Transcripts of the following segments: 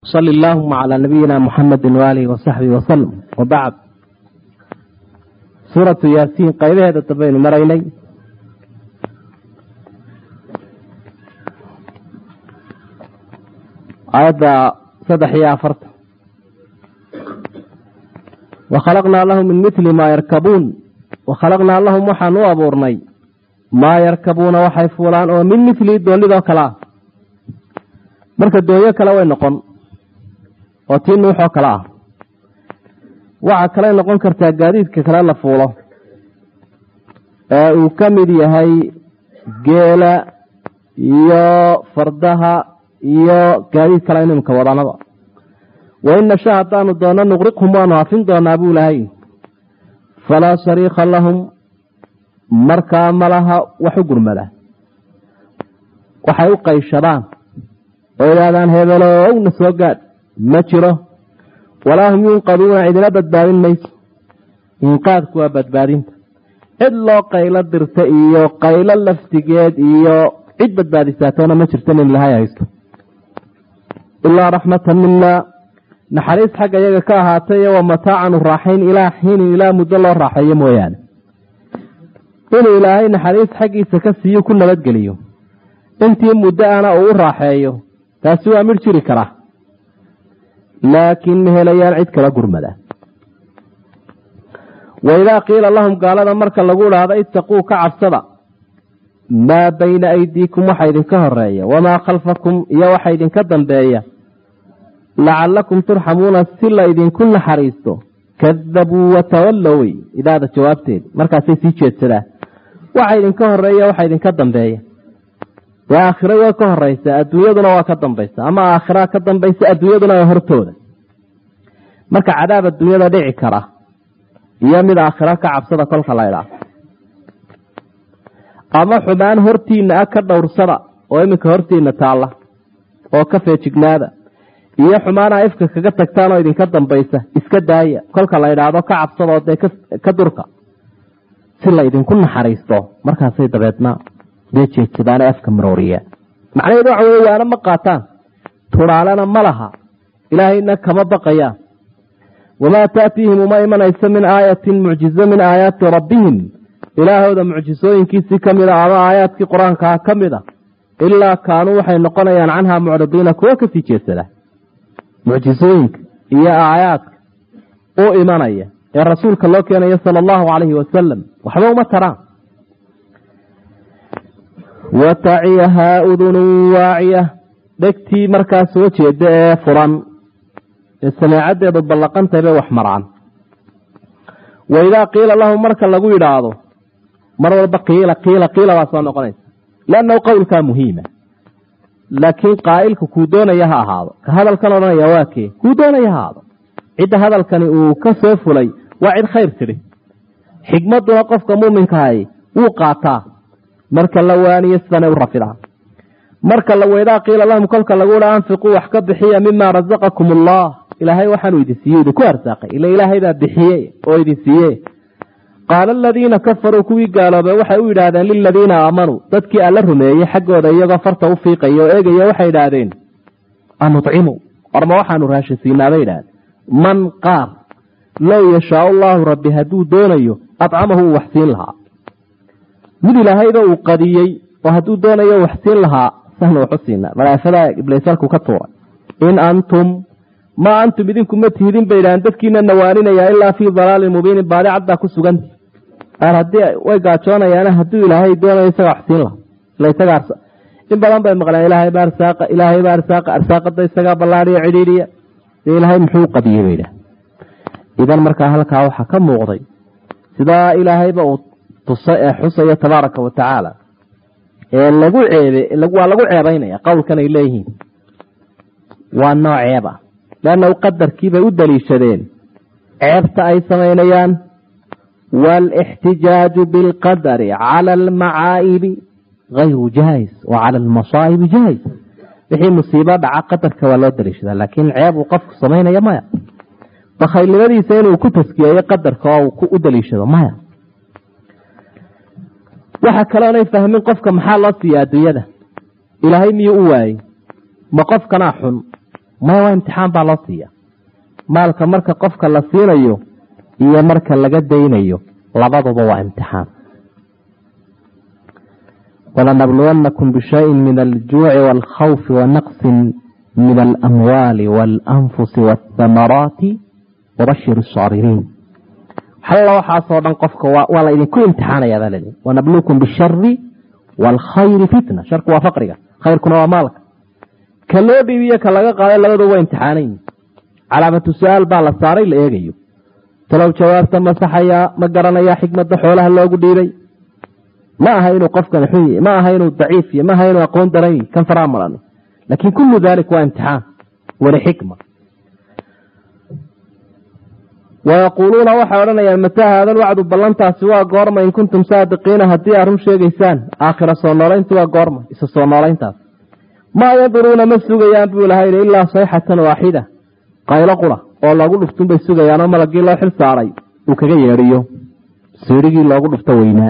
sali allaahuma calaa nabiyina muxamedi waaalihi wasaxbihi wasalam wabacd suuratu yaasiin qaybaheeda dambaynu maraynay aayadda saddex iyo afartan wakhalaqnaa lahum min mili maa yarkabuun wakhalaqnaa lahum waxaan u abuurnay maa yarkabuuna waxay fuulaan oo min milii doonidoo kale ah marka doonyo kale way noqon oo tii nuuxoo kale ah waxa kaley noqon kartaa gaadiidka kale la fuulo ee uu ka mid yahay geela iyo fardaha iyo gaadiid kale inimka wadanada wain nasha haddaanu doonno nuqriqhum waanu hafin doonaa buu lahay falaa shariika lahum markaa malaha wax u gurmada waxay u qayshadaan oo idhaahdaan hebeelowna soo gaadh ma jiro walaa hum yunqaduuna cidina badbaadin mayso inqaadku waa badbaadinta cid loo qaylo dirta iyo qaylo laftigeed iyo cid badbaadisaatoona ma jirto nin ilahay haysto ilaa raxmatan mina naxariis xagga iyaga ka ahaatay wa mataacan raaxayn ilaa xiinin ilaa muddo loo raaxeeyo mooyaane inuu ilaahay naxariis xaggiisa ka siiyo ku nabadgeliyo intii muddo ana uu u raaxeeyo taasi waa midh jiri karaa laakiin ma helayaan cid kala gurmada waidaa qiila lahum gaalada marka lagu idhaahdo itaquu ka cabsada maa bayna aydiikum waxa idinka horeeya wamaa khalfakum iyo waxa idinka dambeeya lacalakum turxamuuna si la idinku naxariisto kadabuu watawallow wey idaada jawaabteeda markaasay sii jeedsadaan waxa idinka horeeya waxa idinka dambeeya dee aakhiro waa ka horeysa adduunyaduna waa ka dambaysa ama aakhira ka dambaysa adduunyaduna waa hortooda marka cadaab adduunyada dhici kara iyo mid aakhiro ka cabsada kolka la idhaah ama xumaan hortiina ah ka dhowrsada oo iminka hortiina taalla oo ka feejignaada iyo xumaana ifka kaga tagtaan oo idinka dambaysa iska daaya kolka la idhaahdo ka cabsadoo dee ka durka si la idinku naxariisto markaasay dabeedna dee jeedsadaane afka marooriya macnaheedu waxa wey waana ma qaataan turaalena ma laha ilaahayna kama baqayaan wamaa taatiihim uma imanayso min aayatin mucjizo min aayaati rabbihim ilaahooda mucjisooyinkiisii ka mid a ama aayaadkii qur-aankaa ka mid a ilaa kaanuu waxay noqonayaan canhaa mucridiina kuwo kasii jeedsada mucjisooyinka iyo aayaadka u imanaya ee rasuulka loo keenayo sala allahu calayhi wasalam waxba uma taraan wataciyahaa udunun waaciya dhegtii markaa soo jeeda ee furan ee sameecaddeedu ballaqantay bay wax maraan waidaa qiila lahum marka lagu yidhaahdo mar walba qiila qiila qiila baa soo noqonaysa liannahu qowlkaa muhiima laakiin qaa'ilka kuu doonaya ha ahaado ka hadalkan odhanaya waa kee kuu doonaya ha ahaado cidda hadalkani uu ka soo fulay waa cid khayr tidhi xigmadduna qofka muuminkahay wuu qaataa marka la waaniyo sidanay u rafidaa marka waidaa qiila lahum kolka lagu ha anfiquu wax ka bixiya mima rasaqakum allah ilaahay waxaanu idin siiye idinku arsaaqay ila ilaahay baa bixiye oo idin siiye qaala aladiina kafaruu kuwii gaaloobay waxay u yidhaahdeen liladiina aamanuu dadkii alla rumeeyey xaggooda iyagoo farta u fiiqaya oo eegaya waxay idhaahdeen anucimu orma waxaanu raashisiinaa bay idhahdeen man qaar low yashaau allaahu rabbi hadduu doonayo acamahu uu waxsiin lahaa mid ilaahayba uu qadiyey oo hadduu doonayo waxsiin lahaa sahna waxu siinaa malaafadaa ibliisalku ka tuuray in antum ma antum idinku ma tihidin bay idhahdeen dadkiina nawaaninaya ilaa fii dalaalin mubiinin baadi cad baa ku sugan qaar haddii way gaajoonayaana hadduu ilaahay doonayo isaga waxsiin lahaa ila isaga in badan bay maqleen ilaahay ba arsaaqa ilaahay ba arsaaqa arsaaqada isagaa ballaadhiya cidhiidhiya dee ilaahay muxuu qadiyey bay idhahdeen idan markaa halkaa waxaa ka muuqday sidaa ilaahayba uu tusay ee xusaya tabaaraka wa tacaala ee lagu ceebe waa lagu ceebaynaya qowlkan ay leeyihiin waa nooc ceeb ah leannahu qadarkiibay u daliishadeen ceebta ay samaynayaan waalixtijaaju bilqadari cala almacaa'ibi gayru jaais wa cala almasaa'ibi jaais wixii musiibo dhaca qadarka waa loo daliishadaa laakiin ceeb uu qofku samaynaya maya bakhaylnimadiisa inuu ku taskiyeeyo qadarka oo uu u daliishado maya waxa kaloonay fahmin qofka maxaa loo siiya adduunyada ilaahay miyuu u waayey ma qofkanaa xun maya waa imtixaan baa loo siiya maalka marka qofka la siinayo iyo marka laga daynayo labaduba waa imtixaan walanabluwannakum bishayin min aljuuci waalkhawfi wanaqsin min alamwaali waalanfusi waathamaraati wabashir asaabiriin xalla waxaasoo dhan qofka waa la idinku imtixaanaya baa lii wanabluukum bishari waalkhayri fitna sharku waa faqriga khayrkuna waa maalka ka loo dhiibiyo ka laga qaaday labadu waa imtixaanayn calaamatu su-aal baa la saaray la eegayo talow jawaabta ma saxayaa ma garanayaa xikmadda xoolaha loogu dhiibay ma aha inuu qofkan xun yahy ma aha inuu daciif yahy ma aha inuu aqoon daran yahy kan faraa maran laakiin kullu dalik waa imtixaan wali xikma wayaquuluuna waxay odhanayaan mataa haada lwacdu ballantaasi waa goorma in kuntum saadiqiina haddii aad run sheegaysaan aakhira soo noolayntu waa goorma isa soo noolayntaas maa yanduruuna ma sugayaan buu ilahay ilaa sayxatan waaxida qaylo qura oo loogu dhuftun bay sugayaanoo malagii loo xil saaray uu kaga yeedhiyo siirigii loogu dhufto weynaa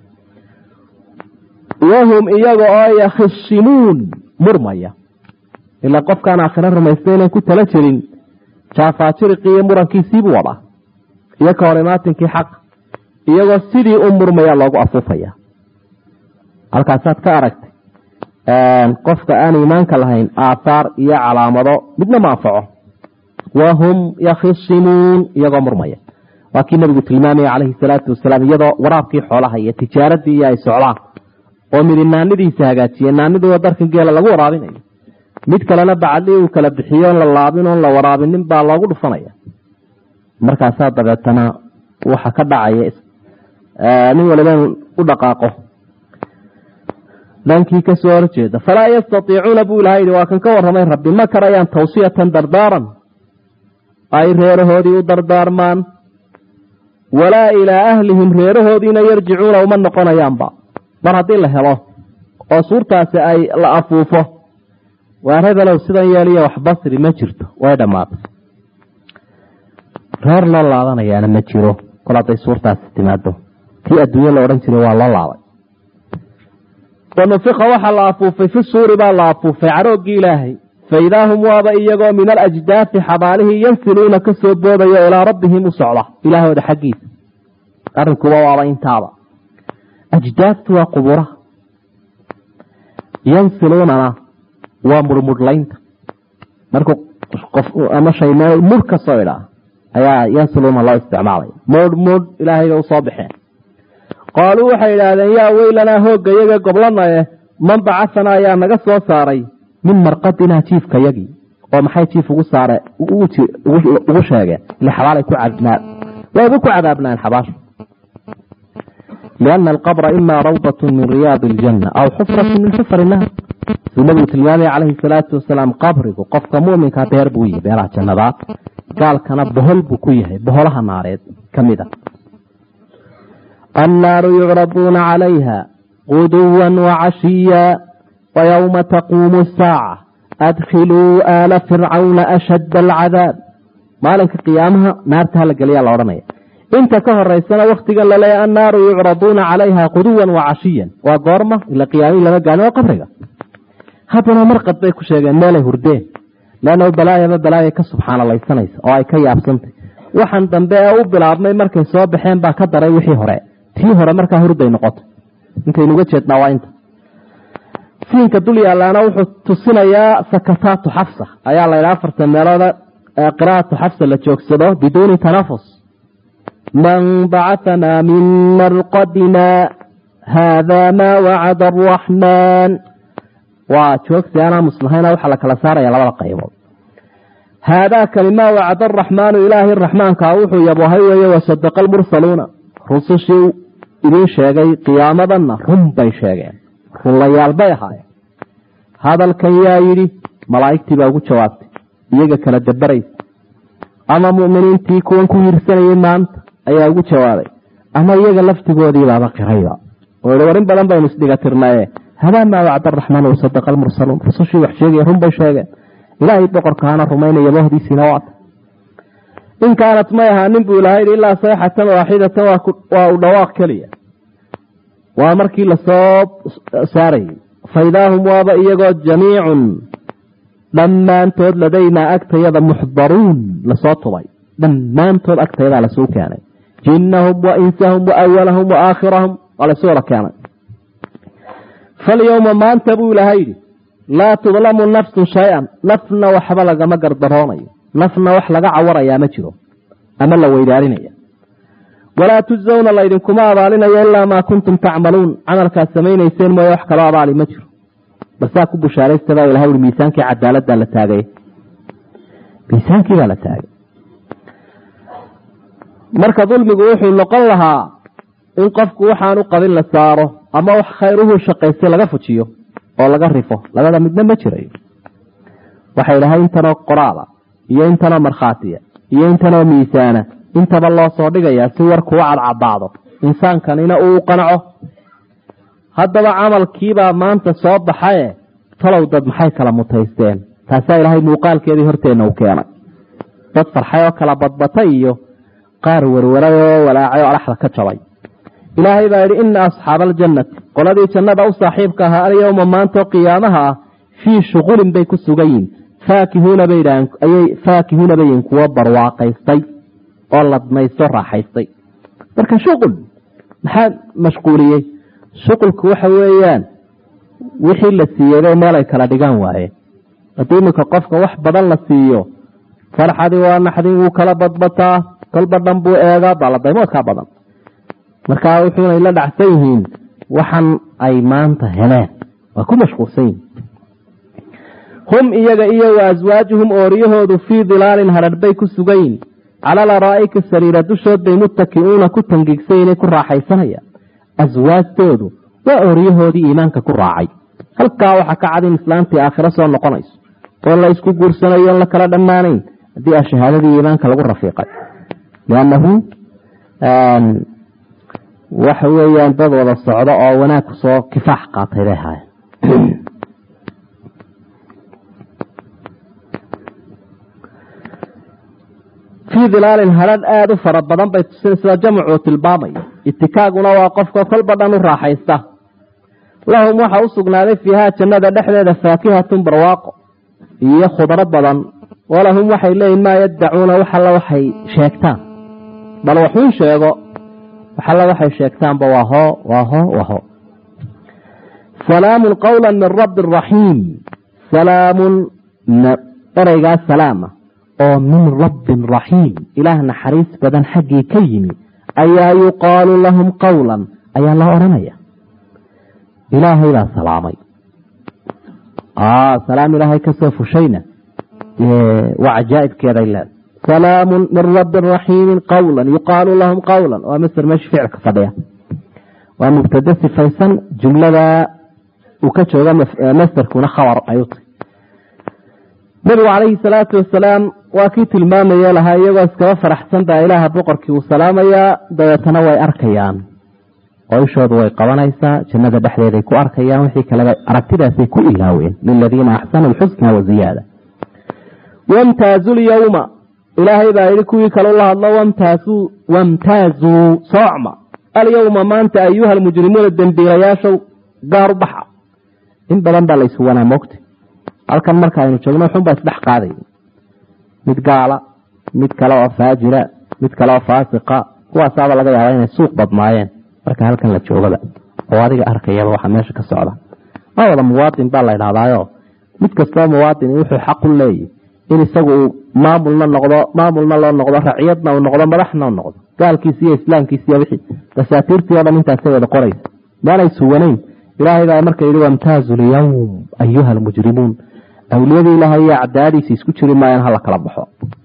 wahum iyaga oo yakhisimuun murmaya ilaa qofkaan aakhiro rumaysta inaan ku tala jirin jaafaajiriqii iyo murankiisiibuu wadaa iyo ka hor imaatinkii xaq iyagoo sidii u murmaya loogu afuufaya halkaasaad ka aragtay qofka aan iimaanka lahayn aathaar iyo calaamado midna ma anfaco wahum yakhisimuun iyagoo murmaya waa kii nabigu tilmaamaya calayhi salaatu wasalaam iyadoo waraabkii xoolaha iyo tijaaradii iyo ay socdaan oo midi naanidiisa hagaajiye naaniduwa darkan geela lagu waraabinayo mid kalena bacadii uu kala bixiyo on la laabin oon la waraabinin baa loogu dhufanaya markaasaa dabeetana waxa ka dhacaya nin waliba in u dhaqaaqo dhankii kasoo horjeeda falaa yastatiicuuna buu ilaha yidhi waa kan ka warramay rabbi ma karayaan tawsiyatan dardaaran ay reerahoodii u dardaarmaan walaa ilaa ahlihim reerahoodiina yarjicuuna uma noqonayaanba mar haddii la helo oo suurtaasi ay la afuufo waa rebelow sidan yeeliya wax basri ma jirto way dhammaatay reer loo laabanayaana ma jiro kol hadday suurtaasi timaado kii adduunye la odhan jiray waa loo laabay wanufika waxaa la afuufay fi suuri baa la afuufay carooggii ilaahay faidaa hum waaba iyagoo min alajdaafi xabaalihii yansiluuna ka soo boodayo ilaa rabbihim u socda ilaahooda xaggiisa arrinkuba waaba intaaba ajdaaftu waa quburaha yansiluunana waa murmudhlaynta markuu qof ama shay meel mur ka soo idhaa ayaa yansiluuna loo isticmaalaya mudh mudh ilaahayga usoo baxeen qaaluu waxay idhaahdeen yaa weylanaa hoogga yaga goblanae man bacasana ayaa naga soo saaray min marqadinaa jiifka yagii oo maxay jiif ugu saare ugu sheegeen ile xabaalay ku cadnaa wayba ku cadaabnaan xabaasha liana alqabra ima rawdat min riyaadi aljanna aw xufratu min xufar innaar suu nabigu tilmaamaya calayhi salaatu wasalaam qabrigu qofka muminkaa beer buu yihi beeraha jannadaad gaalkana bohol buu ku yahay boholaha naareed ka mid a annaaru yucraduuna calayha guduwa wacashiya wayowma taquumu asaaca adkhiluu aala fircawna ashadda alcadaab maalinka qiyaamaha naarta hala geliyaa la odhanaya inta ka horeysana wakhtigan laleeya annaaru yucraduuna calayha quduwan wacashiyan waa goorma ila qiyaamihii lama gaani waa qabriga haddana marqad bay ku sheegeen meelay hurdeen leanna balaayaba balaaya ka subxaanalaysanaysa oo ay ka yaabsantay waxaan dambe ee u bilaabmay markay soo baxeen baa ka daray wixii hore tii hore markaa hurday noqotay intaynuga jeednaa waa inta siinka dul yaalaana wuxuu tusinayaa sakataatu xafsa ayaa la ydhaha afartan meelooda qiraatu xafsa la joogsado biduuni tanafus man bacahanaa min marqadina haada maa wacada araxmaan waa joogsi aanaa muslahayna waxaa la kala saaraya labada qaybood haadaa kani maa wacada araxmaanu ilaahay raxmaankaa wuxuu yabohay weeye wasadaqa almursaluuna rusushii idiin sheegay qiyaamadanna run bay sheegeen runlayaal bay ahaayeen hadalkan yaa yidhi malaa'igtii baa ugu jawaabtay iyaga kala dabaraysa ama mu'miniintii kuwan ku hiirsanayay maanta ayaa ugu jawaabay ama iyaga laftigoodii baaba qirayba oo war in badan baynu isdhigatirnaye hadaa maa wacda araxmaan wasadaqa almursaluun rusushii wax sheegaya run bay sheegeen ilaahay boqorkaana rumaynaya bohdiisiina waata in kaanat may ahaanin buu ilahay yidhi ilaa sayxatan waaxidatan waa u dhawaaq keliya waa markii lasoo saarayay faidaahum waaba iyagoo jamiicun dhammaantood ladaynaa agtayada muxdaruun lasoo tubay dhammaantood agtayadaa lasuu keenay jinnahum wa insahum wa awalahum wa aakhirahum waa lasuu wada keenay falyowma maanta buu ilaahay yidhi laa tudlamu nafsun shay-an nafna waxba lagama gardaroonayo nafna wax laga cawarayaa ma jiro ama la weydaarinaya walaa tujzawna laydinkuma abaalinayo ilaa maa kuntum tacmaluun camalkaad samaynayseen mooye wax kaloo abaali ma jiro balsaa ku bushaaraysta baa ilahay ui miisaankii cadaaladdaa la taagay miisaankii baa la taagay marka dulmigu wuxuu noqon lahaa in qofku waxaan u qabin la saaro ama wax khayruhu shaqaystay laga fujiyo oo laga rifo labada midna ma jirayo waxay dhahay intanoo qoraala iyo intanoo markhaatiya iyo intanoo miisaana intaba loo soo dhigayaa si warkuu cadcadaado insaankanina uu qanaco haddaba camalkiibaa maanta soo baxaye talow dad maxay kala mutaysteen taasaa ilaahay muuqaalkeedii horteenna u keenay dad farxay oo kala badbatay iyo qaar werwaray oo walaacay oo adhaxda ka jabay ilaahay baa yidhi ina asxaaba aljannati qoladii jannada u saaxiibka ahaa alyowma maantao qiyaamaha ah fii shuqulin bay ku sugan yihin faakihuuna bayayay faakihuuna bayihin kuwo barwaaqaystay oo ladmaysto raaxaystay marka shuqul maxaa mashquuliyey shuqulku waxa weeyaan wixii la siiyeyba meel ay kala dhigaan waaye haddii iminka qofka wax badan la siiyo farxadii waa naxdin wuu kala badbataa kolba dhan buu eegaa baaladaymoodkaa badan markaa wuxuunay la dhacsan yihiin waxan ay maanta heleen waa ku mashquulsan yihin hum iyaga iyo wa aswaajuhum ooriyahoodu fii dilaalin hadhadh bay ku sugan yihin calal araa'ika sariira dushood bay muttaki'uuna ku tangiigsan inay ku raaxaysanayaan aswaajtoodu waa ooriyahoodii iimaanka ku raacay halkaa waxaa ka cad in islaamtii aakhiro soo noqonayso oo la isku guursanayo on la kala dhammaanayn haddii a shahaadadii iimaanka lagu rafiiqay liannahu waxa weeyaan dad wada socdo oo wanaag kusoo kifaax qaatay bay ahaayeen fii dilaalin hadhadh aada u fara badan bay tusinaysaa jamcuu tilmaamaya itikaaguna waa qofka kolba dhan u raaxaysta lahum waxa u sugnaaday fiihaa jannada dhexdeeda faakihatun barwaaqo iyo khudro badan walahum waxay leeyihin maa yaddacuuna wax alla waxay sheegtaan bal waxuun sheego wax alla waxay sheegtaanba waa hoo waa hoo waa hoo salaamun qawla min rabbi raxiim salaamun ereygaa salaama oo min rabbin raxiim ilaah naxariis badan xaggii ka yimi ayaa yuqaalu lahum qawlan ayaa loo odhanaya ilaahay baa salaamay salaam ilaahay kasoo fushayna waa cajaa'ibkeeday leeda salaamun min rabbin raxiimin qawlan yuqaalu lahum qawlan waa masder meesha ficilka fadhiya waa mubtade sifaysan jumlada uu ka jooga masderkuna khabar ayuu tahy nabigu calayhi salaatu wasalaam waa kii tilmaamaya lahaa iyagoo iskaba faraxsan baa ilaaha boqorkii uu salaamayaa dabeetana way arkayaan oo ishoodu way qabanaysaa jannada dhexdeeday ku arkayaan wixii kaleba aragtidaasay ku ilaaween liladiina axsanu lxusna waziyaada wamtaazu lyawma ilaahay baa yidhi kuwii kale ula hadlo wamtaazuu wamtaazuu soocma alyawma maanta ayuha almujrimuuna dembiilayaashow gaar u baxa in badan baa laysu wanaa moogta halkan marka aynu joogno xunbaa isdhex qaaday mid gaala mid kale oo faajira mid kale oo faasiqa kuwaasaaba laga yaaba inay suuq badnaayeen marka halkan la joogaba oo adiga arkayaba waxa meesha ka socda ma wada muwaadin baa la idhahdaayo mid kastoo muwaadin wuxuu xaq u leeyahy in isagu uu maamulna noqdo maamulna loo noqdo raciyadna uu noqdo madaxna u noqdo gaalkiisi iyo islaamkiisi iyo wixii dasaatiirtii o dhan intaasay wada qoraysa maanay suwanayn ilaahay baa marka yidhi wamtaazu lyawm ayuha almujrimuun awliyadii ilaahay iyo cadaaladiisa isku jiri maayaan hala kala baxo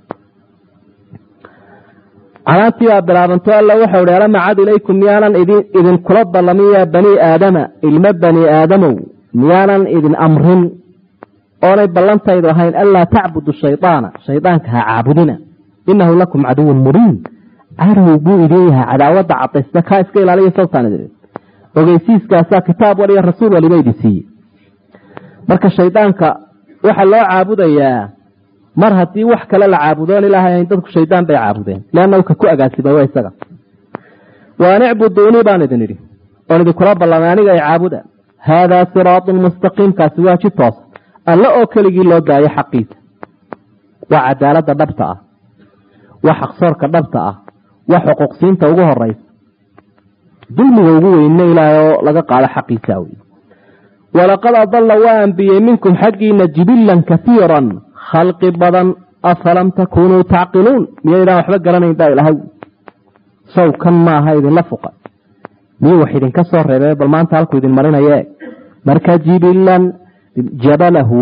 canaantii baa bilaabanto alla waxau hi alam acad ilaykum miyaanan idinkula ballamin yaa bani aadama ilmo bani aadamow miyaanan idin amrin oonay ballantaydu ahayn anlaa tacbudu shaydaana shaydaanka ha caabudina inahu lakum caduwun mubiin cadow buu idin yahay cadaawadda cadaysta kaa iska ilaaliya sawtaan idin ogeysiiskaasaa kitaab waliyo rasuul waliba idin siiye marka shaydaanka waxaa loo caabudayaa mar haddii wax kale la caabudoon ilaahay ahayn dadku shaydaan bay caabudeen leannahu ka ku agaasimay waa isaga waan icbuduunii baan idin idhi oon idinkula ballamay aniga ay caabuda haadaa siraatun mustaqiim kaasi waa ji toosa alle oo keligii loo daayo xaqiisa waa cadaaladda dhabta ah waa xaqsoorka dhabta ah waa xuquuqsiinta ugu horeysa dulmiga ugu weynna ilaahay oo laga qaado xaqiisa wey walaqad adalla waa ambiyey minkum xaggiina jibilan kaiiran khalqi badan afalam takunuu tacqiluun miyaydaan waxba garanayn baa ilahay sow kan maaha idinla fuqa miyuu wax idinka soo reebee bal maanta halkuu idin marinaye marka jibilan jabalahu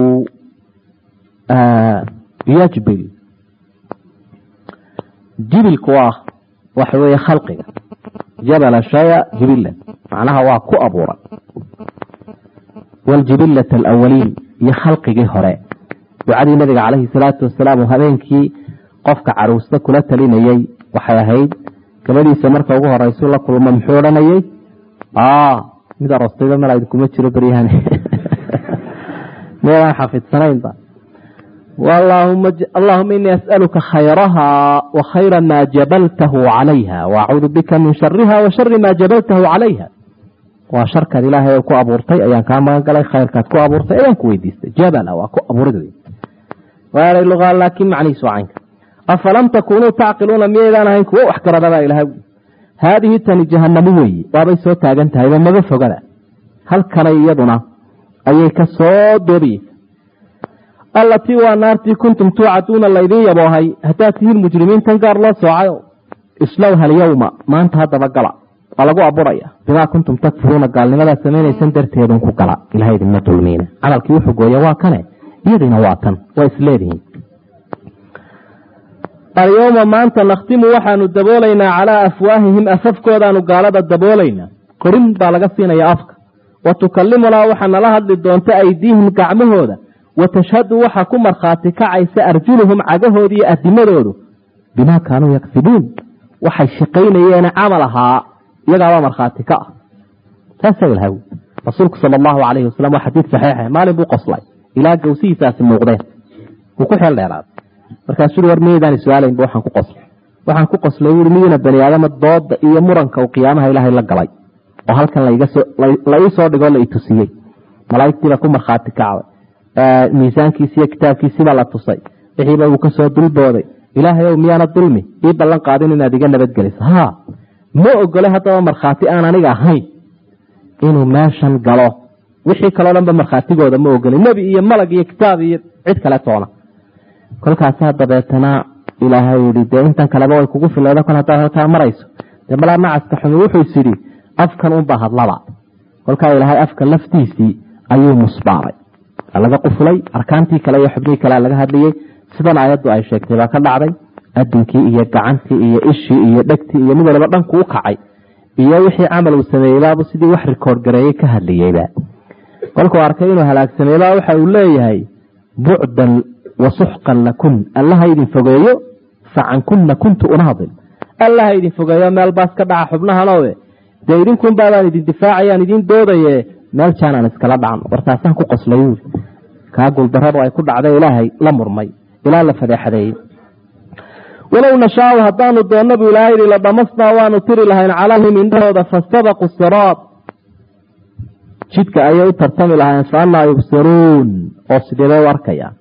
yajbil jibilku waa waxa weeye khalqiga jabala shaya jibilan macnaha waa ku abuuran wljibilat alawaliin iyo khalqigii hore ducadii nabiga calayhi salaatu wasalaam uu habeenkii qofka caruusta kula talinayey waxay ahayd gabadhiisa marka ugu horeysu la kulmo muxuu odhanayey mid arostayba mala idinkuma jiro beryahan meelaan xafidsanaynba allahuma inii as'aluka khayraha wa khayra maa jabaltahu calayha waacuudu bika min shariha wa shari maa jabaltahu calayha waa sharkaad ilaahay ku abuurtay ayaan kaa magan galay khayrkaad ku abuurtay ayaan ku weydiistay jabala waa ku abuurid wey waaray lugaa laakiin macnihiisu caynka afalam takunuu tacqiluuna miyaydaan ahayn kuwo wax garadabaa ilahay haadihi tani jahanamo weeye waabay soo taagan tahayba maba fogada halkanay iyaduna ayay ka soo doobayeysa allatii waa naartii kuntum tuucaduuna laydin yaboohay haddaad tihiin mujrimiintan gaar loo soocayo islowha alyawma maanta haddaba gala waa lagu aburaya bimaa kuntum takfuruuna gaalnimadaad samaynaysan darteedun ku gala ilaha idinma dulmiina camalkii wuxuu gooya waa kane iyadiina waa tan waa isleedihiin alyowma maanta nakhtimu waxaanu daboolaynaa calaa afwaahihim afafkoodaanu gaalada daboolaynaa qorin baa laga siinaya afka wa tukallimunaa waxaa nala hadli doonta aydiihim gacmahooda wa tashhadu waxaa ku markhaati kacaysa arjuluhum cagahooda iyo adimadoodu bimaa kaanuu yaksibuun waxay shaqaynayeene camal ahaa iyagaabaa markhaati ka ah saasa ilaha rasuulku sala allahu calayhi wasalam waa xadiid saxiixa maalin buu qoslay ilaa gawsihiisaasi muuqdeen wuu ku xeel dheeraaday markaasuu war miyaydaan su-aalaynba waxaan ku qoslay waxaan ku qoslay wuui miyuna bani aadama dooda iyo muranka uu qiyaamaha ilaahay la galay oo halkan la ii soo dhigoo la itusiyey malaa'igtiibaa ku markhaati kacday miisaankiisi iyo kitaabkiisibaa la tusay wixiiba uu kasoo dulbooday ilaahay ow miyaana dulmi ii ballan qaadin inaad iga nabadgeliso ha ma ogole haddaba markhaati aan aniga ahayn inuu meeshan galo wixii kaloo dhanba markhaatigooda ma ogolin nebi iyo malag iyo kitaab iyo cid kale toona kolkaasaa dabeetana ilaahay yihi dee intan kaleba way kugu fileeda kol haddaad halkaa marayso dee malaa macaska xumi wuxuu is yidhi afkan unbaa hadlaba kolkaa ilaahay afka laftiisii ayuu musbaaray laga qufulay arkaantii kale iyo xubnihii kale laga hadlayey sidan aayaddu ay sheegtay baa ka dhacday adinkii iyo gacantii iyo ishii iyo dhegtii iyo mid waliba dhanku u kacay iyo wixii camal uu sameeyeybabu sidii wax rikoord gareeyey ka hadlayeyba kolkuu arkay inuu halaagsameeyba waxa uu leeyahay bucdan wa suxqan lakun allaha idin fogeeyo facankuna kuntu unaadil allaha idin fogeeyo meel baas ka dhaca xubnahanooe dee idinkunbaabaan idin difaacayaan idin doodaye meel jaanaan iskala dhacan wartaasaan ku qoslay wuuli kaa guuldaradu ay ku dhacday ilaahay la murmay ilaa la fadeexadeeyey walow nashaau haddaanu doonno buu ilaahay yidhi la dhamasnaa waanu tiri lahayn calayhim indhahooda fastabaqu siraad jidka ayay u tartami lahayn fa annaa yubsiruun oo sideebay u arkayaan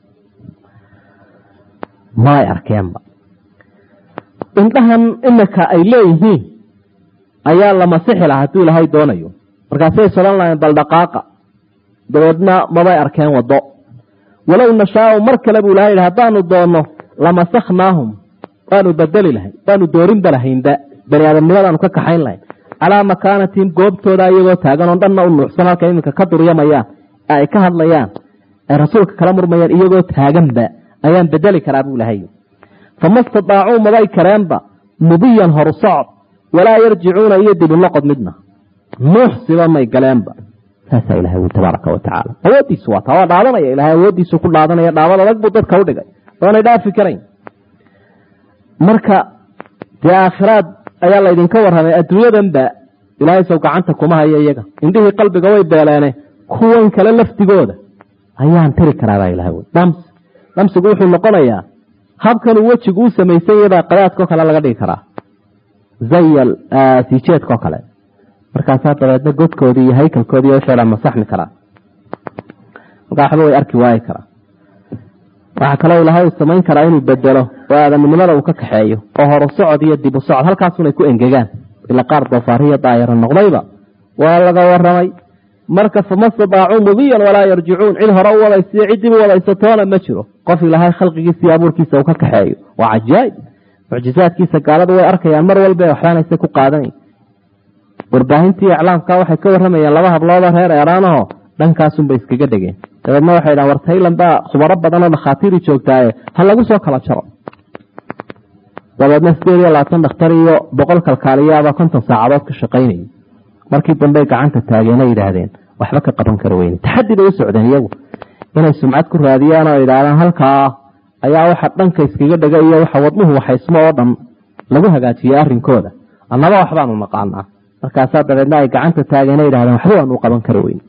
maay arkeenba indhahan imika ay leeyihiin ayaa la masixi lahaa hadduu ilaahay doonayo markaasay solan lahayn bal dhaqaaqa dabeedna mabay arkeen waddo walow nashaau mar kale buu ilahay yidhi haddaanu doonno lamasaknaahum waanu bedeli lahayn waanu doorinba lahaynba bani aadamnimadaanu ka kaxayn lahayn calaa makaanatihim goobtooda iyagoo taagan oo dhanna u nuucsan halka iminka ka duryamayaan ee ay ka hadlayaan ay rasuulka kala murmayaan iyagoo taaganba ayaan bedeli karaa buu ilahay fama stadaacuu mabay kareenba mudiyan horu socod walaa yarjicuuna iyo dibunoqod midna nuuxsiba may galeenba saasaa ilahay ui tabaaraka wa tacaala awooddiisu waa taa waa dhaadanaya ilahay awooddiisu ku dhaadanaya dhaabad adag buu dadka udhigay oonay dhaafi karayn marka dee aakhiraad ayaa laydinka warramay adduunyadanba ilaahay sow gacanta kuma hayo iyaga indhihii qalbiga way beeleene kuwan kale laftigooda ayaan tiri karaabaa ilahay wy dhams dhamsigu wuxuu noqonayaa habkanuu wejigu u samaysan yabaa qadaadkao kale laga dhigi karaa zayal siijeedkao kale markaasaa dabeedna godkoodii iyo haykalkoodii wixii dhan masaxmi karaa markaa waxba way arki waayi karaa waxaa kaloo ilahay uu samayn karaa inuu bedelo oo aadamnimada uu ka kaxeeyo oo horu socod iyo dibu socod halkaasunay ku engegaan ila qaar doofaariya daayaro noqdayba waa laga waramay marka fama stadaacuu mudiyan walaa yarjicuun cid hore u wadaysiyo ciddii u wadaysatoona ma jiro qof ilaahay khalqigiisa iyo abuurkiisa uu ka kaxeeyo waa cajaaib mucjizaadkiisa gaaladu way arkayaan mar walba waxbaanaysa ku qaadanayn warbaahintii iclaamka waxay ka waramayeen laba habloodoo reer eeraanaho dhankaasunbay iskaga dhegeen dabeedna waxay dhahan war taylan baa khubaro badan oo dhakhaatiiri joogtaaye ha lagu soo kala jaro dabeedna sideed iyo labaatan dhakhtar iyo boqol kalkaaliyaaba konton saacadood ka shaqaynayay markii dambey gacanta taageen ay yidhaahdeen waxba ka qaban kara weyne taxadi bay u socdeen iyagu inay sumcad ku raadiyaan oo idhaahdaan halkaa ayaa waxa dhanka iskaga dhega iyo waxa wadnuhu waxaysmo oo dhan lagu hagaajiyey arrinkooda annaba waxbaanu naqaanaa markaasaa dabeedna ay gacanta taageen ay yidhahdeen waxba waanu qaban kara weyne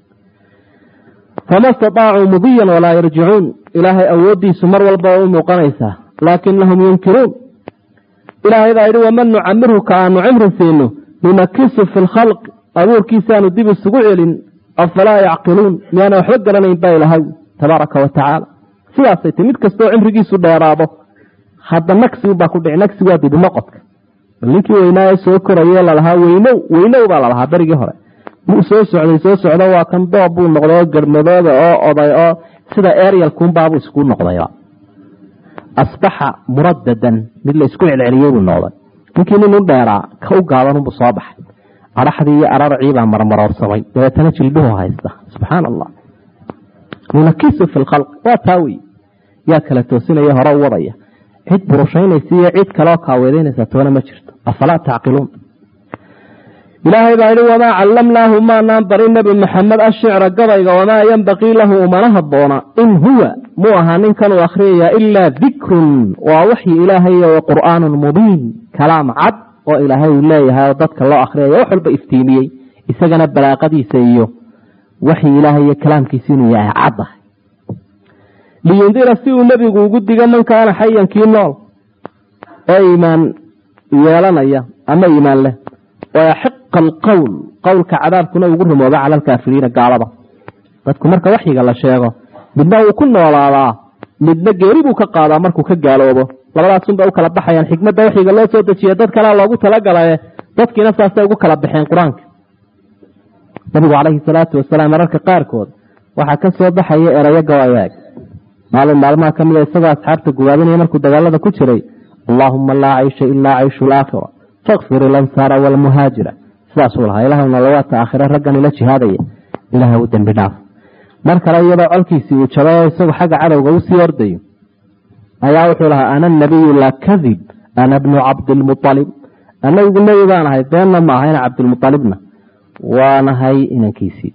fama stadaacuu mudiyan walaa yarjicuun ilaahay awooddiisu mar walba u muuqanaysaa laakinahum yunkiruun ilaahay baa yidhi waman nucamirhu ka aanu cimri siino nunakisu fi lkhalq abuurkiisaanu dib isugu celin afalaa yacqiluun miyaana waxba garanayn baa ilahay tabaaraka wa tacaala sidaasay ti mid kastoo cimrigiisu dheeraado hadda nagsiubaa ku dhici nagsi waa dibinoqodka bal ninkii weynaa soo koraye lalahaa weynow weynow baa lalahaa berigii hore wuu soo socday soo socdo waa kan doob buu noqday oo garmadooda oo oday oo sida eryalkunbaabu isku noqdayba asbaxa muradadan mid la isku celceliyey buu noqday ninkii nin u dheeraa ka u gaabanunbuu soo baxay adhaxdii iyo ararciibaa marmaroorsamay dabeetana jilbuhu haysta subxaan allah nunakisu fi lkhalq waa taa wey yaa kala toosinaya hore u wadaya cid burushaynaysa iyo cid kaleo kaaweedaynaysa toona ma jirto afalaa tacqiluun ilaahay baa yihi wamaa callamnaahu maanaan barin nebi maxamed ashicra gabayga wamaa yenbaqii lahu umana habboona in huwa muu ahaa ninkan uu akhriyayaa ilaa dikrun waa waxyi ilaahay wa qur'aanun mubiin kalaam cad oo ilaahay uu leeyahay oo dadka loo akhriyaya wax walba iftiimiyey isagana balaaqadiisa iyo waxyi ilaahay iyo kalaamkiisa inuu yahay cad ah liyundira si uu nebigu ugu digo man kaana xayankii nool ee iimaan yeelanaya ama iimaan leh wayaxiqa alqowl qowlka cadaabkuna ugu rumooba cala alkaafiriina gaalada dadku marka waxyiga la sheego midna wuu ku noolaadaa midna geeri buu ka qaadaa markuu ka gaaloobo labadaasunba u kala baxayaan xikmadda waxyiga loo soo dejiye dad kalea loogu talagalaye dadkiina saasay ugu kala baxeen qur-aanka nabigu calayhi salaatu wasalaam mararka qaarkood waxaa ka soo baxaya erayo gawayaag maalin maalmaha ka mida isagoo asxaabta gubaabinaya markuu dagaalada ku jiray allaahuma laa caysha ilaa cayshu laakhira fakfir ilansaara walmuhaajira sidaasuu lahaa ilaahna lawaata aakhire raggan ila jihaadaya ilaah u dembi dhaaf mar kale iyadoo colkiisii uu jabay oo isagu xagga cadowga usii ordayo ayaa wuxuu lahaa ana nabiyu laa kadib ana bnu cabdilmualib anagu nebi baan ahay beenna ma ahayna cabdilmualibna waanahay inankiisii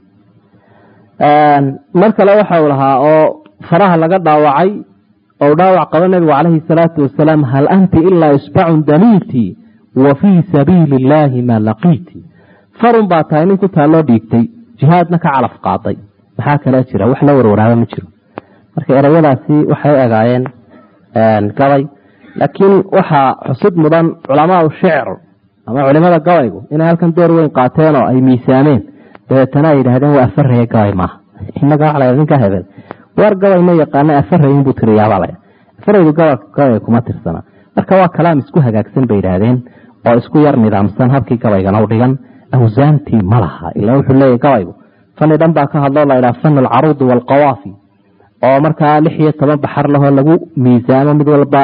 mar kale waxau lahaa oo faraha laga dhaawacay ou dhaawac qabo nebigu calayhi salaatu wasalaam hal anti ilaa isbacun damiiti wa fii sabiili illaahi maa laqiiti farun baa tahay nin ku taalloo dhiigtay jihaadna ka calaf qaaday maxaa kale jira wax la warwaraaba ma jiro marka erayadaasi waxay egaayeen gabay laakiin waxaa xusid mudan culamaau shicr ama culimada gabaygu inay halkan door weyn qaateen oo ay miisaameen dabeetana ay yidhahdeen waa afaraya gabay maaha inaga waa la ninka hebel waar gabay ma yaqaana afarayin buu tiriyaabala afaraydu gabay kuma tirsana marka waa kalaam isku hagaagsan bay yidhaahdeen oo isku yar nidaamsan habkii gabaygana u dhigan awsaantii ma laha ilaa wuxuu leeyahy gabaygu fani dhan baa ka hadloo la ydhaha fan alcaruudi waalqawaafi oo markaa lix iyo toban baxar lahoo lagu miisaamo mid walba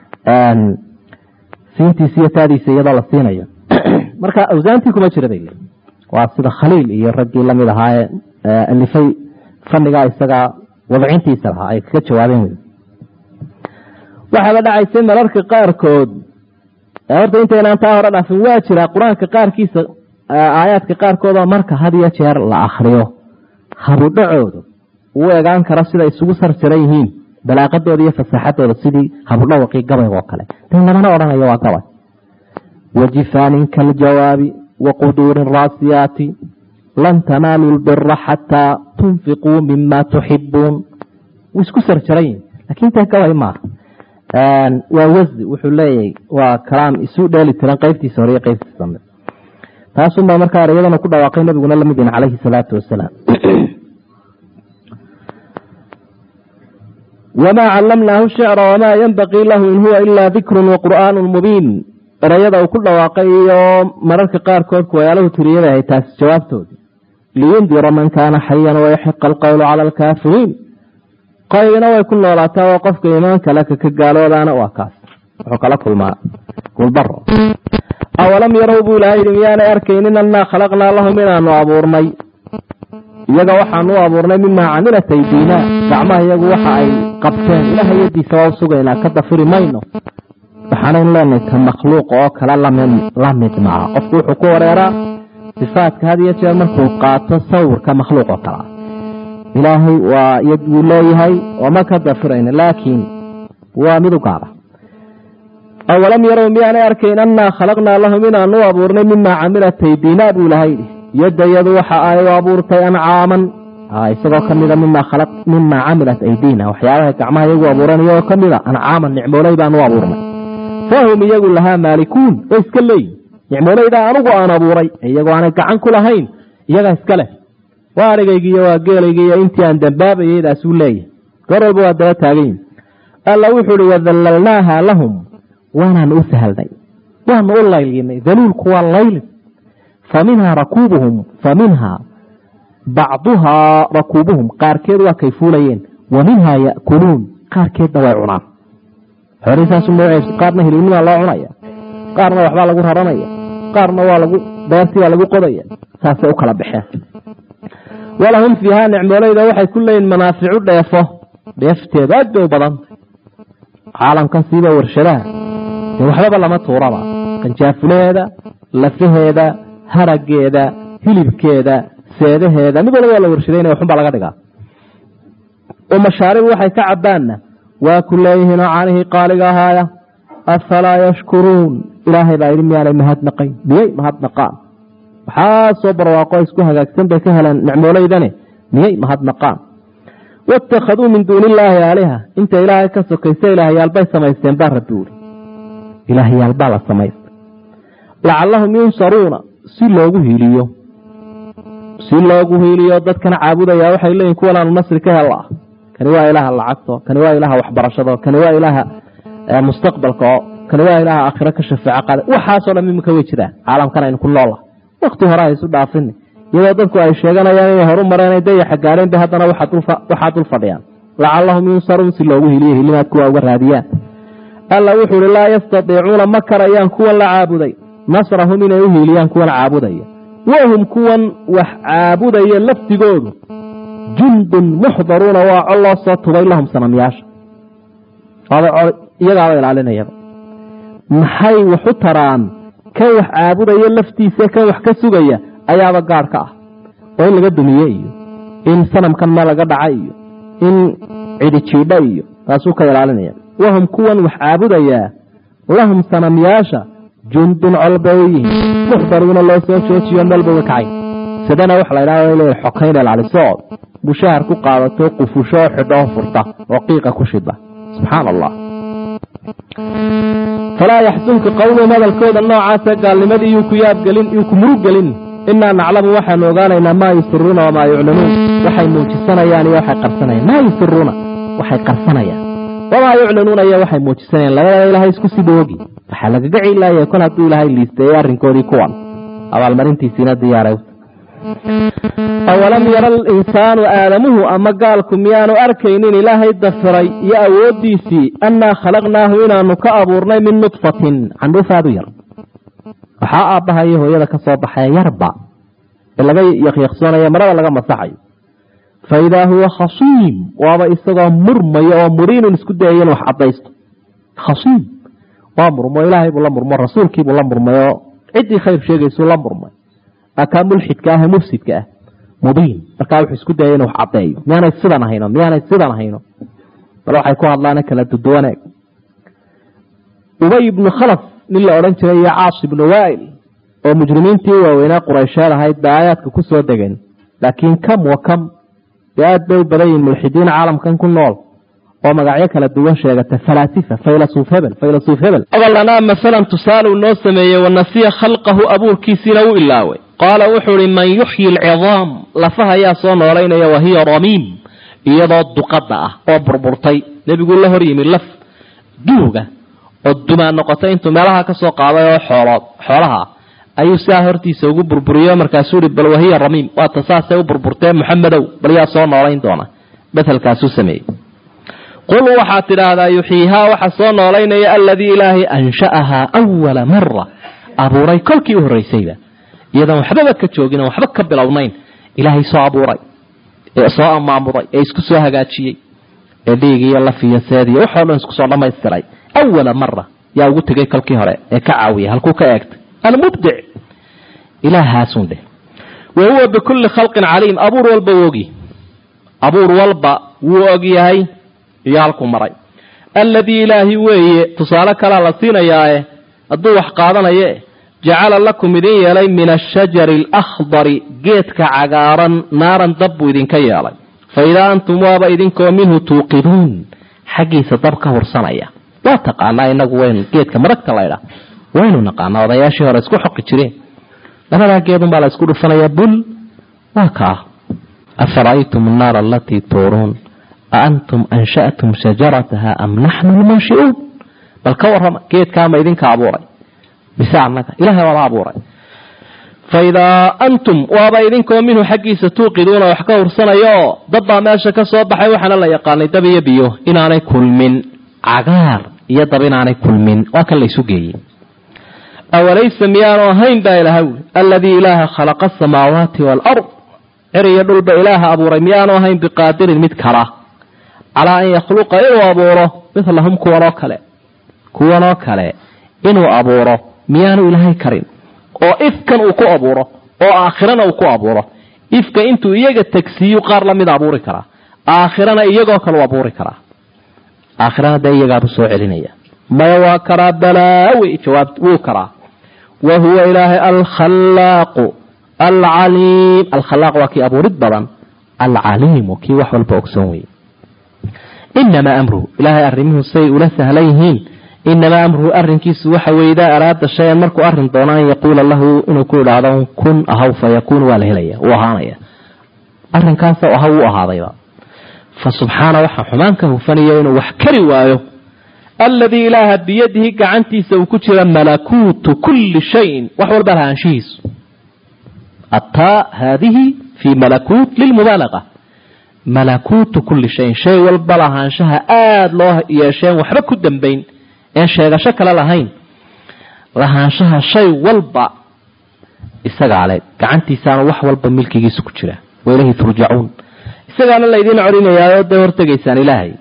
siintiisa iyo taadiisa iyadoo la siinayo marka awsaantii kuma jira bay leeyiin waa sida khaliil iyo raggii lamid ahaa ee alifay fanigaa isagaa wadcintiisa lahaa ay kaga jawaabeen wey waxaaba dhacaysay mararka qaarkood horta intaynaan taa hore dhaafin waa jira qur-aanka qaarkiisa aayaadka qaarkood oo marka had iyo jeer la akriyo habudhacooda uu egaan karo siday isugu sarjaran yihiin balaaqadooda iyo fasaaxadooda sidii habudhawaqii gabayga oo kale de lamana odhanayo waa gabay wajifaanin kaljawaabi waquduurin raasiyaati lan tanaaluu lbira xataa tunfiquu mima tuxibuun wuu isku sarjaran yihin lakin ta gabay maaha waa wasdi wuxuu leeyahay waa kalaam isu dheeli tiran qeybtiisa hore iyo qeybtiisa dambe taasunbaa markaa ereyadana ku dhawaaqay nabiguna lamid yahin calayhi salaatu wasalaam wamaa callamnaahu shicra wamaa yanbaqii lahu in huwa ilaa dikrun wa qur'aanun mubiin erayada uu ku dhawaaqay iyo mararka qaarkood kuwayaalahu tiriyada ahay taasi jawaabtoodii liyundira man kaana xayan wayaxiqa alqowlu cala alkaafiriin qaybina way ku noolaataa oo qofka iimaanka le kaka gaaloodaana waa kaas wuxuu kala kulmaa gulbaro awalam yarow buu ilahay yidhi miyaanay arkaynin annaa khalaqnaa lahum inaanu abuurnay iyaga waxaanu u abuurnay mimaa camilat aydiina gacmaha iyagu waxa ay qabteen ilaha yadiisa waa usugaynaa ka dafiri mayno waxaanaynu leenahay ka makhluuq oo kale la mid maaha qofku wuxuu ku wareeraa sifaadka had iyo jeer markuu qaato sawirka makhluuq oo kale ah ilaahay waa yad wuu leeyahay ooma ka dafirayno laakiin waa mid u gaara awalam yarow miyaanay arkayn annaa khalaqnaa lahum inaanu u abuurnay mimaa camilat aydiina buu ilahay yidhi yadayadu waxa ay u abuurtay ancaaman isagoo kamida mimaa camilat aydiina waxyaabaha gacmaha iyagu abuuran iyagoo kamida ancaaman nicmooley baanu u abuurnay fahum iyagu lahaa maalikuun way iska leeyihin nicmooleydaa anugu aan abuuray iyagoo aanay gacan ku lahayn iyagaa iska leh waa arigaygiiyo waa geelaygiiyo intii aan dambaabayay daasuu leeyahay goor walba waa daba taagayin alla wuxuu uhi wadallalnaaha lahum waanaanu u sahalnay waanu u laylinay daluulku waa layli fa minhaa rakuubuhum fa minhaa bacduhaa rakuubuhum qaarkeed waa kay fuulayeen wa minhaa ya'kuluun qaarkeedna way cunaan xoolihii magaceesu qaarna hilibnimaa loo cunaya qaarna waxbaa lagu raranaya qaarna waa lagu beertii baa lagu qodaya saasay u kala baxeen walahum fiihaa nicmooleyda waxay ku leeyihin manaaficu dheefo dheefteedu aad bay u badantay caalamkan siiba warshadaha dee waxbaba lama tuuraba qanjaafulaheeda lafaheeda harageeda hilibkeeda seedaheeda mid walba waa la warshadaynaya waxunbaa laga dhigaa oo mashaaribu waxay ka cabaanna waa ku leeyihiinoo caanihii qaaliga ahaaya afalaa yashkuruun ilaahay baa yidhi miyaanay mahadnaqayn miyay mahadnaqaan waxaa soo barwaaqo isku hagaagsan bay ka heleen nicmooleydane miyay mahadnaqaan waittakhaduu min duuni illaahi aaliha inta ilaahay ka sokaysa ilaahyaalbay samaysteen baa rabbi uri ilaahyaalbaa la samaystay lacallahum yunsaruuna si loogu hiiliyo si loogu hiiliyo dadkana caabudaya waxay leeyihin kuwanaanu nasri ka hel ah kani waa ilaaha lacagto kani waa ilaaha waxbarashado kani waa ilaaha mustaqbalka oo kani waa ilaaha aakhiro ka shafeeco qaada waxaasoo dhan imika way jiraan caalamkan aynu ku noolah wakti hore ha isu dhaafini iyadoo dadku ay sheeganayaan inay horu mareen dayaxa gaareen bay haddana waxaa dul fadhiyaan lacallahum yunsaruun si loogu hiliyo hilimaad kuwa uga raadiyaan alla wuxuu uhi laa yastadiicuuna ma karayaan kuwan la caabuday nasrahum inay u hiiliyaan kuwan caabudaya wahum kuwan wax caabudaya lafdigoodu jundun muxdaruuna waa col loo soo tubay lahum sanamyaasha iyagaaba ilaalinayaba maxay waxu taraan kan wax caabudaya laftiisa kan wax ka sugaya ayaaba gaadh ka ah oo in laga dumiye iyo in sanamkan meel laga dhaca iyo in cidi jiidha iyo taasuu ka ilaalinaya wahum kuwan wax caabudayaa lahum sanamyaasha jundun col bay u yihiin muxdaruuna loo soo joojiyo meelba uga kacay sidana waxa la ydhaha le xokayn ilaalisood bushahar ku qaadato qufusho oo xidho oo furta oo qiiqa ku shida subxaana allah falaa yaxsunka qowluhum hadalkooda noocaasa gaalnimadii yuu ku yaabgelin yuu ku muruggelin inaa naclamu waxaanu ogaanaynaa maa yusiruuna wamaa yuclinuun waxay muujisanayaan iyo waxay qarsanayaan maa yusiruuna waxay qarsanayaan wamaa yuclinuuna iyo waxay muujisanayaan labadaba ilaahay isku sida ogi waxaa lagaga cilaaya kol hadduu ilaahay liisteeyey arrinkoodii kuwan abaalmarintiisiina diyaaray awalam yara alinsaanu aadamuhu ama gaalku miyaanu arkaynin ilaahay dafiray iyo awooddiisii annaa khalaqnaahu inaanu ka abuurnay min nudfatin candhuufaadu yar waxaa aabbaha iyo hooyada ka soo baxaya yarba ee laga yakyaqsoonayo marada laga masaxayo fa idaa huwa khasiim waaba isagoo murmaya oo muriinun isku dayaya in wax caddaysto khasiim waa murmo ilaahay buu la murmo rasuulkiibuu la murmay oo ciddii khayr sheegaysuu la murmay akaa mulxidka ah ee mufsidka ah mubiin markaa wuxuu isku dayay inu wax caddeeyo miyaanay sidan ahayno miyaanay sidan ahayno bal waxay ku hadlaan kala duduwaneeg ubay ibnu khalaf nin la odhan jiray iyo caas ibnu waail oo mujrimiintii waaweynaa quraysheed ahayd ba aayaadka ku soo degeen laakiin kam wa kam dee aad bay u badan yihin mulxidiin caalamkan ku nool oo magacyo kala duwan sheegata falaasifa faylasuuf hebel faylasuuf hebel abalanaa masalan tusaaluu noo sameeyey wanasiya khalqahu abuurkiisiina wuu ilaaway qaala wuxuu ihi man yuxyi alcidaam lafaha ayaa soo noolaynaya wahiya ramiim iyadoo duqadda ah oo burburtay nebiguu la hor yimi laf duuga oo dumaan noqotay intuu meelaha ka soo qaaday oo xoolood xoolaha ayuu sidaa hortiisa ugu burburiyo markaasuu ihi bal wahiya ramiim waata saasay u burburtee maxamedow bal yaa soo noolayn doona bethelkaasuu sameeyey qul waxaad tidhaahdaa yuxyiihaa waxa soo noolaynaya aladii ilaahay ansha'ahaa awala mara abuuray kolkii u horraysayba iyadoon waxbaba ka joogin oon waxba ka bilownayn ilaahay soo abuuray ee soo amaamuday ee isku soo hagaajiyey ee dhiig iyo laf iyo seed iyo waxoo dhan isku soo dhammaystiray awala mara yaa ugu tegay kolkii hore ee ka caawiyay halkuu ka eegtay almubdic ilaahaasun dheh wa huwa bikulli khalqin caliim abuur walba wuu ogyahy abuur walba wuu og yahay iyo halkuu maray alladii ilaahi weeye tusaale kalea la siinayaae hadduu wax qaadanaye jacala lakum idin yeelay min ashajari alakhdari geedka cagaaran naaran dab buu idinka yeelay fa idaa antum waaba idinkoo minhu tuuqiduun xaggiisa dab ka hursanaya waa taqaanaa inagu waynu geedka maragta laydhaa waynu naqaanaa odayaashii hore isku xoqi jireen labadaa geedunbaa la isku dhufanaya bul waa kaa afara'aytum annaara alatii tuuruun a antum ansha'tum shajarataha am naxnu lmunshi'uun bal ka warrama geedkaama idinka abuuray mise annaga ilahay waaba abuuray fa idaa antum waaba idinkoo minhu xaggiisa tuuqiduuna wax ka hursanayaoo dad baa meesha ka soo baxay waxaana la yaqaanay dab iyo biyo inaanay kulmin cagaar iyo dab inaanay kulmin waa kan laysu geeyey awalaysa miyaanu ahayn baa ilaha wuli aladii ilaaha khalaqa asamaawaati waalard cir iyo dhulba ilaaha abuuray miyaanu ahayn biqaadirin mid kala calaa an yakhluqa inuu abuuro midlahum kuwanoo kale kuwanoo kale inuu abuuro miyaanu ilaahay karin oo ifkan uu ku abuuro oo aakhirana uu ku abuuro ifka intuu iyaga tegsiiyu qaar lamida abuuri karaa aakhirana iyagoo kale u abuuri karaa aakhirana dee iyagaabu soo celinaya maya waa karaa balaawi jawaab wuu karaa wa huwa ilaahay alkhalaaqu alcaliim alkhalaaq waa kii abuurid badan alcaliimu kii wax walba ogsoon weye inamaa amruhu ilaahay arrimuhu say ula sahlan yihiin inamaa amruhu arrinkiisu waxa weye idaa araada shay-an markuu arrin doono an yaquula lahu inuu ku idhaahdo kun ahaw fa yakuun waa la helaya wuu ahaanaya arrinkaasa ahaw wuu ahaadayba fa subxaana waxaa xumaan ka hufanaya inuu wax kari waayo aladii ilaaha biyadihi gacantiisa uu ku jira malakuutu kulli shayin wax walba lahaanshihiisu ataa haadihi fii malakuut lilmubaalaqa malakuutu kulli shayin shay walba lahaanshaha aada loo yeesheen waxba ku dambayn een sheegasho kale lahayn lahaanshaha shay walba isagaa le gacantiisaana wax walba milkigiisa ku jira wailayhi turjacuun isagaana laydin corinayaa oo dee hortegaysaan ilaahay